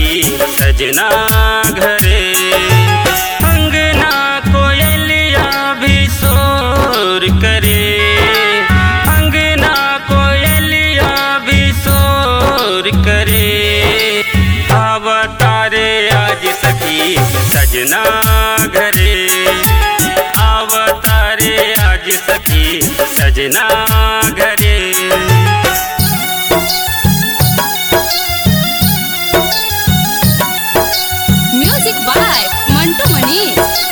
सखी सजना घरे अंगना कोयलिया भी शोर करे अंगना कोयलिया भी शोर करे अवतारे आज सखी सजना घरे अवतारे आज सखी सजना घरे म्यूजिक बाय मंटू मनीष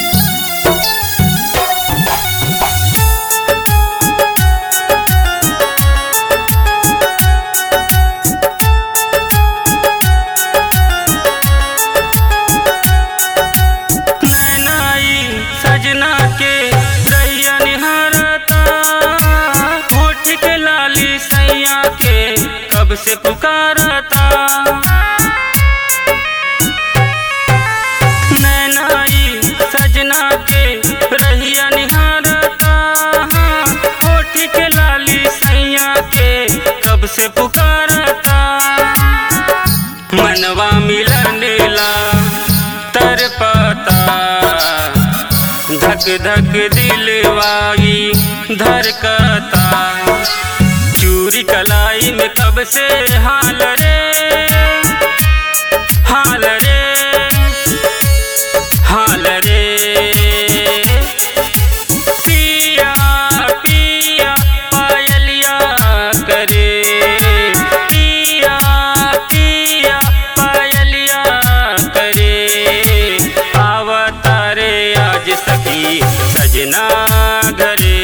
नैनाई सजना के रैया निहारता होठ के लाली सैया के कब से पुकारता नैनाई सजना के रहिया निहारता होठ के लाली सैया के कब से पुकारता मनवा मिलन ला तर पता धक धक दिलवाई धरकता चूरी कलाई में कब से हाल रे हाल रे हाल रे पिया पिया पायलिया करे पिया पिया पायलिया करे अवतारे आज सखी सजना घरे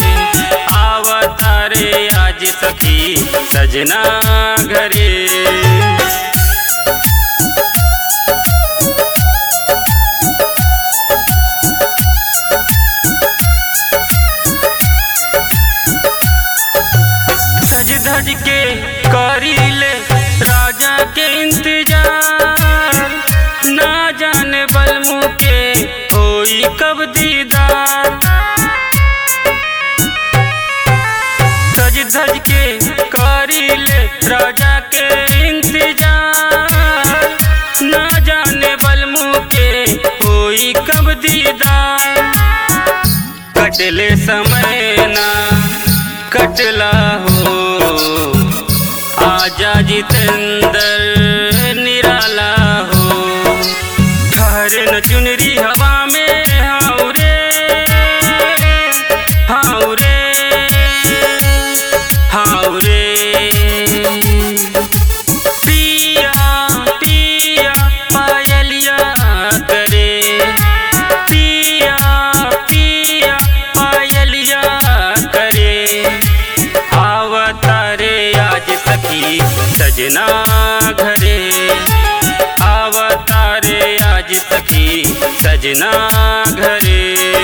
अवतारे आज सखी सजना घरे सज धज के करीले राजा के इंतजार ना जाने बलमु के होई कब दीदार सज धज के करीले राजा के इंतजार ना जाने बलमु के होई कब दीदार कटले समय ना कटला हो आजा जितेंद्र निराला हो ठहरे न चुनरी हवा में हाउ रे हाउ रे हाउ रे पिया पिया पायलिया करे पिया पिया पायलिया करे अवतारे आज सखी सजना घरे अवतारे आज सखी सजना घरे